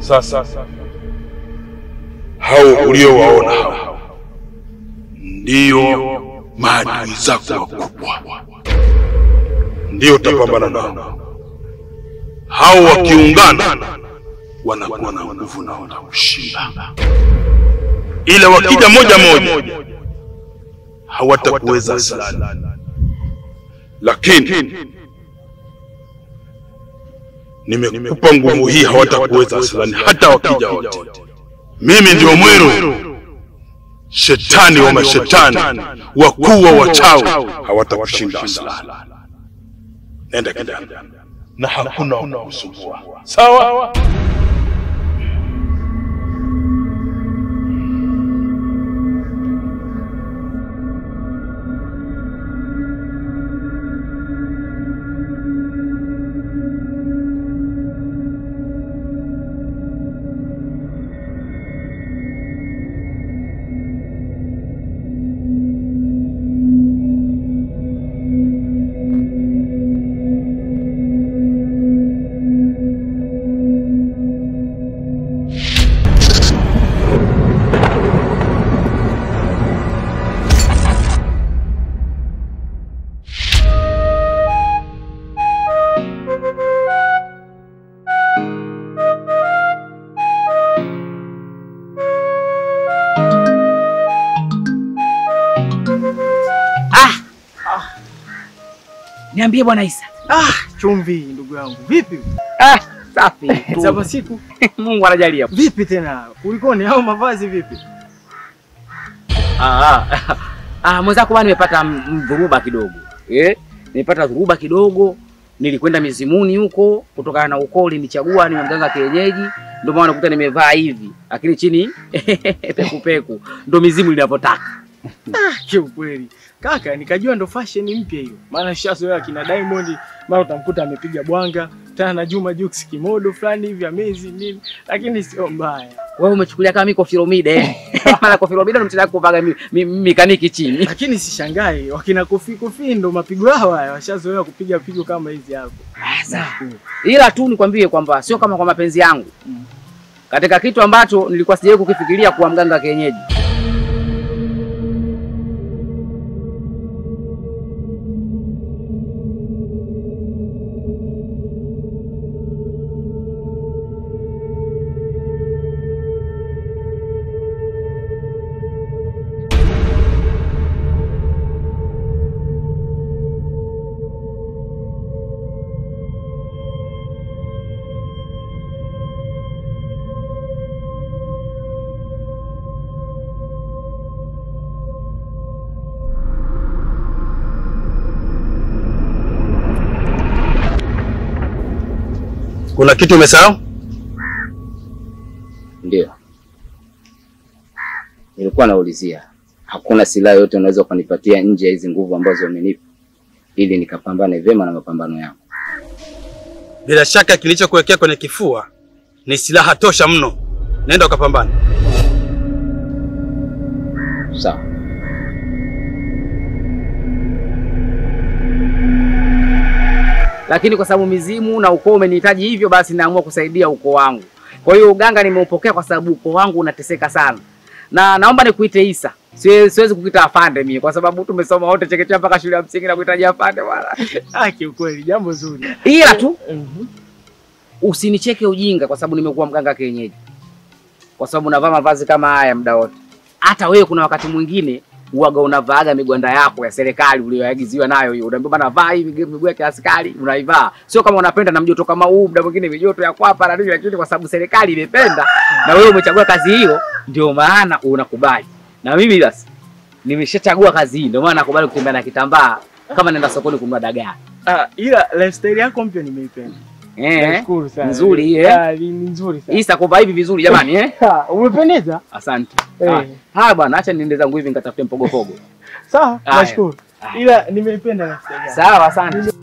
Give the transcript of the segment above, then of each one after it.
Sasa hao uliowaona hao ndiyo maadui zako wakubwa, ndio utapambana nao. Hao wakiungana wanakuwa na nguvu na watakushinda, ila wakija moja moja hawatakuweza asilani, lakini nimekupa nguvu hii, hawatakuweza asilani hata wakija wote. Mimi ndio Mweru, shetani wa mashetani, wakuu wa wachawi, hawatakushinda asilani. Nenda kijana, na hakuna wa kukusumbua. Sawa? Niambie bwana Isa. Ah, chumvi ndugu yangu. Vipi? Ah, safi. tu. Zapa siku. Mungu anajalia. Vipi tena? Kulikoni au mavazi vipi? Ah, ah. Ah, mwenzako bwana nimepata m- m- dhuruba kidogo. Eh? Nimepata dhuruba kidogo. Nilikwenda mizimuni huko kutokana na ukoo ulinichagua ni mganga kienyeji. Ndio maana nakuta nimevaa hivi. Lakini chini peku peku. Ndio mizimu inavyotaka. Ah, kiukweli. Kaka, nikajua ndo fashion mpya hiyo. Maana shazoea kina Diamond, mara utamkuta amepiga bwanga, tena na Juma Jux kimodo fulani hivi amazing nini, lakini sio mbaya. Wewe umechukulia kama mimi Kofiromide. eh? Maana Kofiromide ndo mtaka kuvaga mi, mi, mekaniki chini. Lakini sishangai, wakina Kofi Kofi ndo mapigo yao haya, washazoea kupiga pigo kama hizi hapo. Sasa ila tu nikwambie kwamba sio kama kwa mapenzi yangu Mm. katika kitu ambacho nilikuwa sijawahi kukifikiria kuwa mganga wa kienyeji. Kuna kitu umesahau? Ndio nilikuwa naulizia, hakuna silaha yote unaweza ukanipatia nje ya hizi nguvu ambazo umenipa ili nikapambane vyema na mapambano yangu? Bila shaka kilichokuwekea kwenye kifua ni silaha tosha mno. Nenda ukapambane. Sawa. Lakini kwa sababu mizimu na ukoo umenihitaji hivyo, basi naamua kusaidia ukoo wangu. Kwa hiyo uganga nimeupokea kwa sababu ukoo wangu unateseka sana, na naomba nikuite Isa. Siwezi, siwezi kukuita afande mimi kwa sababu tumesoma wote chekechea mpaka shule ya msingi na kuhitaji afande bwana. Ah, kiukweli jambo zuri. Ila tu Mhm. usinicheke ujinga kwa sababu nimekuwa mganga kienyeji, kwa sababu navaa mavazi kama haya muda wote. Hata wewe kuna wakati mwingine uwaga unavaaga migwanda yako ya serikali uliyoagiziwa nayo hiyo, unaambiwa bana, vaa hii migu- miguu ya kiaskari, unaivaa. Sio kama unapenda na mjoto kama huu, muda mwingine mijoto ya kwapa na nini, lakini kwa sababu serikali imependa na wewe umechagua kazi hiyo, ndio maana unakubali. Na mimi basi nimeshachagua kazi hii, ndio maana nakubali kutembea na kitambaa kama naenda sokoni kununua dagaa. Ah, ila lifestyle yako mpya nimeipenda. Eh, Nashukuru sana. nzuri hii, eh? Ah, ni ni nzuri sana. Isa kuvaa hivi vizuri jamani, eh? Ah, umependeza? Asante. Eh. Ah, Haya bwana, acha niende zangu hivi nikatafute mpogopogo. Sawa, Haya. nashukuru. Haya. Ila nimeipenda lifestyle yako. Sawa, asante.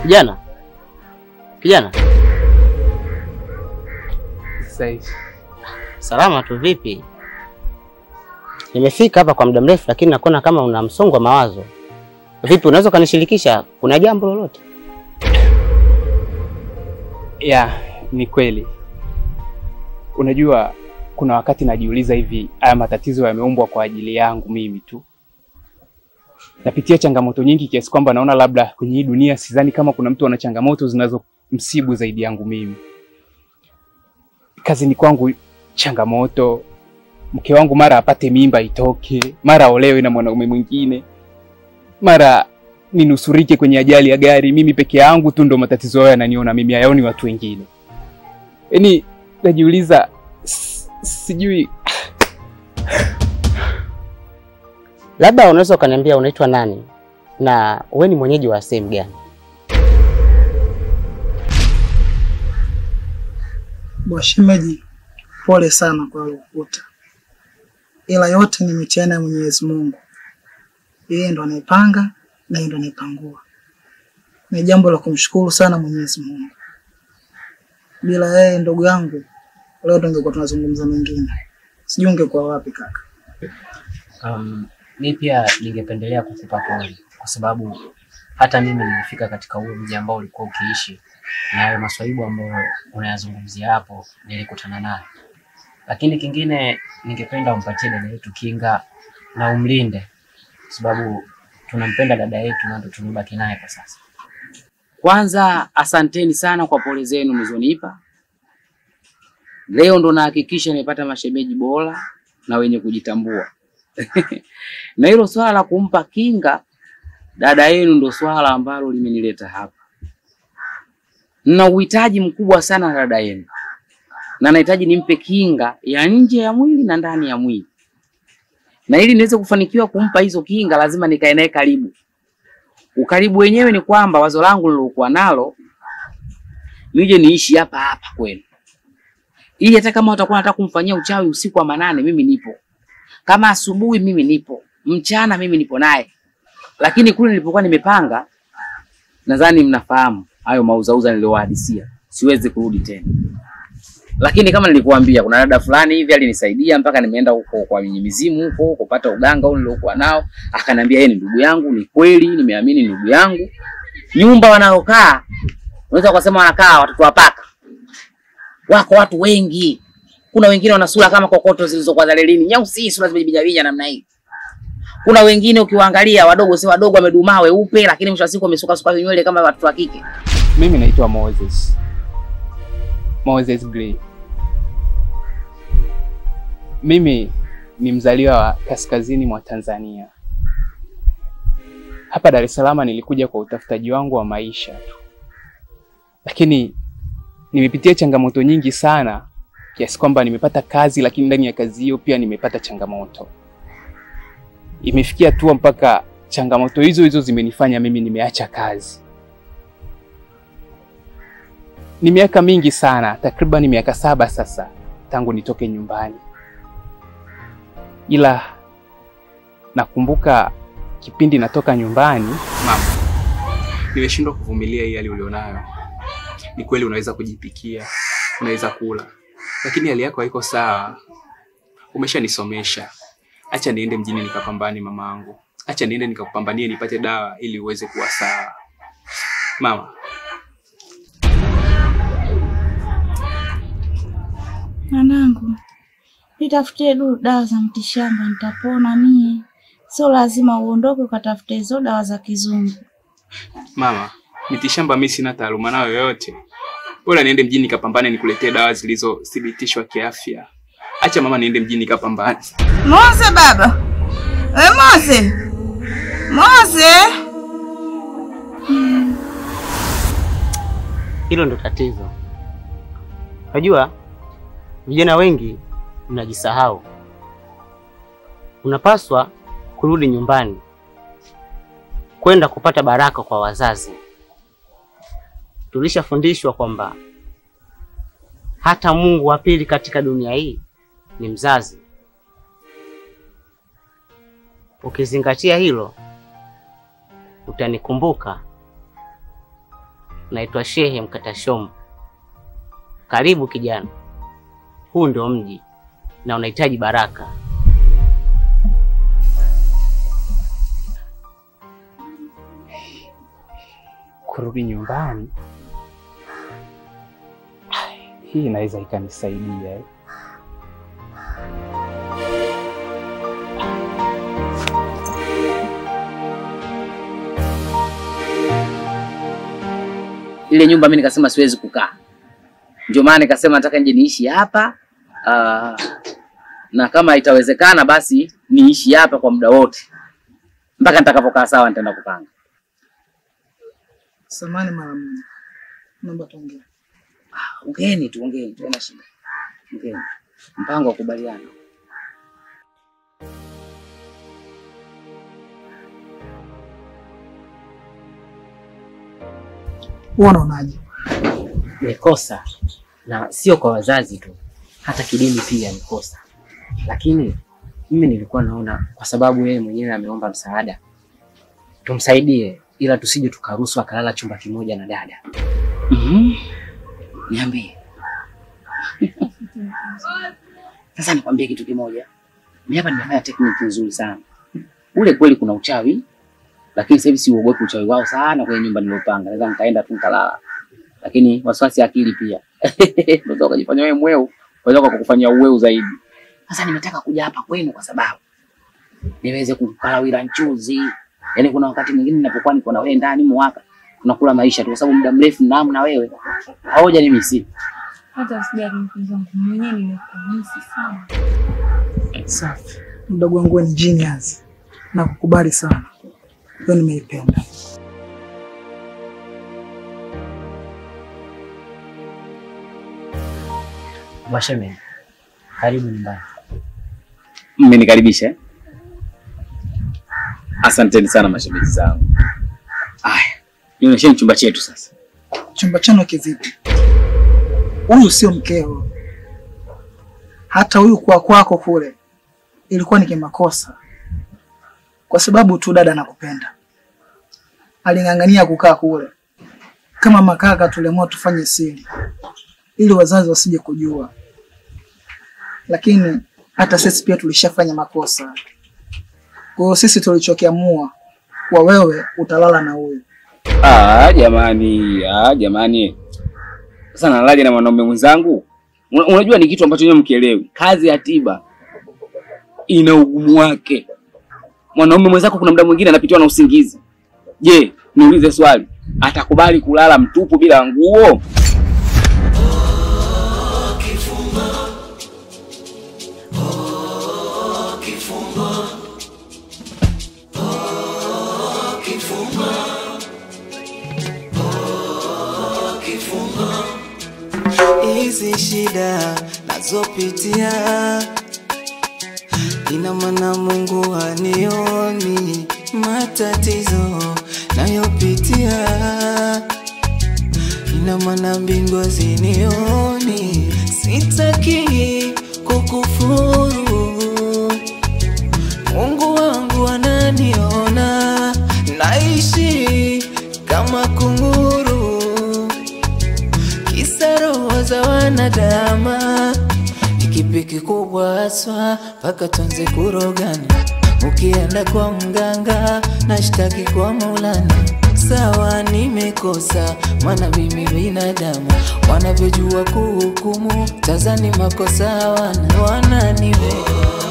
Kijana, kijana, Sasa hivi salama tu. Vipi? Nimefika hapa kwa muda mrefu, lakini nakuona kama una msongo wa mawazo. Vipi, unaweza ukanishirikisha? Kuna jambo lolote? ya ni kweli. Unajua, kuna wakati najiuliza hivi, haya matatizo yameumbwa kwa ajili yangu mimi tu? Napitia changamoto nyingi kiasi kwamba naona labda kwenye hii dunia sidhani kama kuna mtu ana changamoto zinazomsibu zaidi yangu mimi. Kazini kwangu changamoto, mke wangu mara apate mimba itoke, mara olewe na mwanaume mwingine, mara ninusurike kwenye ajali ya gari. Mimi peke yangu tu ndo matatizo hayo yananiona mimi, hayaoni watu wengine. Yaani najiuliza, s- sijui Labda unaweza ukaniambia unaitwa nani na wewe ni mwenyeji wa sehemu gani? Bwashemeji, pole sana kwa lokuta, ila yote ni mitihani ya Mwenyezi Mungu. Yeye ndo anaipanga na yeye ndo anaipangua. Ni jambo la kumshukuru sana Mwenyezi Mungu. Bila yeye, ndugu yangu, leo tungekuwa tunazungumza mengine. Sijui ungekuwa wapi kaka. Um, mi pia ningependelea kukupa pole kwa sababu hata mimi nilifika katika huo mji ambao ulikuwa ukiishi na hayo maswaibu ambayo unayazungumzia hapo nilikutana nayo, lakini kingine ningependa umpatie dada yetu kinga na umlinde, kwa sababu tunampenda dada yetu na ndo tumebaki naye kwa sasa. Kwanza asanteni sana kwa pole zenu mlizonipa. Leo ndo nahakikisha nimepata mashemeji bora na wenye kujitambua. na hilo swala la kumpa kinga dada yenu ndo swala ambalo limenileta hapa. Nina uhitaji mkubwa sana na dada yenu, na nahitaji nimpe kinga ya nje ya mwili na ndani ya mwili, na ili niweze kufanikiwa kumpa hizo kinga, lazima nikae naye karibu. Ukaribu wenyewe ni kwamba wazo langu lilokuwa nalo nije niishi hapa hapa kwenu, ili hata kama watakuwa nataka kumfanyia uchawi usiku wa manane, mimi nipo. Kama asubuhi, mimi nipo. Mchana mimi nipo naye. Lakini kule nilipokuwa nimepanga, nadhani mnafahamu hayo mauzauza niliyowahadisia, siwezi kurudi tena. Lakini kama nilikuambia, kuna dada fulani hivi alinisaidia mpaka nimeenda huko kwa wenye mizimu huko kupata uganga ule niliokuwa nao, akaniambia yeye ni ndugu yangu. Ni kweli, nimeamini ni ndugu yangu. Nyumba wanayokaa unaweza kusema wanakaa watoto wa paka, wako watu wengi. Kuna wengine wana sura kama kokoto zilizokuwa za lelini, nyeusi, sura zimejibijabinya namna hii. Kuna wengine ukiwaangalia wadogo, si wadogo, wamedumaa weupe, lakini mwisho wa siku wamesuka suka nywele kama watoto wa kike. Mimi naitwa Moses. Moses Gray. Mimi ni mzaliwa wa kaskazini mwa Tanzania. Hapa Dar es Salaam nilikuja kwa utafutaji wangu wa maisha tu, lakini nimepitia changamoto nyingi sana kiasi kwamba nimepata kazi, lakini ndani ya kazi hiyo pia nimepata changamoto. Imefikia hatua mpaka changamoto hizo hizo zimenifanya mimi nimeacha kazi. Ni miaka mingi sana, takriban miaka saba sasa tangu nitoke nyumbani, ila nakumbuka kipindi natoka nyumbani, mama, nimeshindwa kuvumilia hii hali ulionayo. Ni kweli unaweza kujipikia, unaweza kula, lakini hali yako haiko sawa. Umeshanisomesha, acha niende mjini nikapambane, mamangu, acha niende nikakupambanie nipate dawa ili uweze kuwa sawa, mama. Mwanangu, nitafutie du dawa za mtishamba, nitapona mie. Sio lazima uondoke ukatafute hizo dawa za kizungu. Mama, mitishamba mimi sina taaluma nayo yoyote. Bora niende mjini nikapambane nikuletee dawa zilizothibitishwa kiafya. Acha mama niende mjini nikapambane. Mose baba, we Mose, Mose. Hilo ndo tatizo. Unajua, vijana wengi mnajisahau. Unapaswa kurudi nyumbani kwenda kupata baraka kwa wazazi. Tulishafundishwa kwamba hata Mungu wa pili katika dunia hii ni mzazi. Ukizingatia hilo, utanikumbuka naitwa Shehe Mkatashombo. Karibu kijana, huu ndio mji na unahitaji baraka. Kurudi nyumbani, hii inaweza ikanisaidia eh. ile nyumba mimi nikasema siwezi kukaa, ndio maana nikasema nataka nje niishi hapa ah, na kama itawezekana basi niishi hapa kwa muda wote mpaka nitakapokaa sawa, nitaenda kupanga. Samani mara moja, naomba tuongee. Ongeeni tu, ongeeni tu, haina shida, ongeeni. Mpango wa kubaliana. Wewe unaonaje? Ni kosa na sio kwa wazazi tu, hata kidini pia ni kosa. Lakini mimi nilikuwa naona kwa sababu yeye mwenyewe ameomba msaada, tumsaidie, ila tusije tukaruhusu akalala chumba kimoja na dada. Mhm. Niambie. Sasa nikwambie kitu kimoja. Mimi hapa nimefanya tekniki nzuri sana. Ule kweli kuna uchawi, lakini sasa hivi siuogopi uchawi wao sana kwenye nyumba niliyopanga. Naweza nikaenda tu nikalala. Lakini wasiwasi ya akili pia. Unaweza ukajifanya wewe mweu, unaweza kukufanyia uweu zaidi. Sasa nimetaka kuja hapa kwenu kwa sababu niweze kukalawira nchuzi. Yaani kuna wakati mwingine ninapokuwa niko na wewe ndani mwaka tunakula maisha tu kwa sababu muda mrefu naam na wewe. Haoja ni misi. Hata usijali mpenzi wangu, mwenyewe nimekumisi sana. Safi. Mdogo wangu wewe ni genius. Na kukubali sana. Hiyo nimeipenda. Washemeji, karibu nyumbani. Mmenikaribisha. eh? Asanteni sana mashemeji zangu. Aya, nionyesheni chumba chetu sasa. Chumba chano kivipi? Huyu sio mkeo. Hata huyu kwa kwako kule ilikuwa ni kimakosa, kwa sababu tu dada anakupenda. Aling'ang'ania kukaa kule. Kama makaka, tuliamua tufanye siri ili wazazi wasije kujua, lakini hata sisi pia tulishafanya makosa. Kwa hiyo sisi tulichokiamua kwa wewe utalala na huyu. Ah, jamani, ah, jamani. Sasa nalalaje na mwanaume mwenzangu? Una- Unajua ni kitu ambacho nyewe mkielewi. Kazi ya tiba ina ugumu wake. Mwanaume mwenzako kuna muda mwingine anapitiwa na usingizi. Je, niulize swali, atakubali kulala mtupu bila nguo? hizi shida nazopitia, ina maana Mungu hanioni matatizo nayopitia, ina maana mbingu hazinioni. Sitaki kukufuru, Mungu wangu ananiona, naishi kama kunguru kisa roho za wanadama ni kipi kikubwa haswa mpaka tuanze kurogana ukienda kwa mganga nashtaki kwa maulana sawa nimekosa maana mimi binadamu wanavyojua kuhukumu tazani makosa wana wananiweka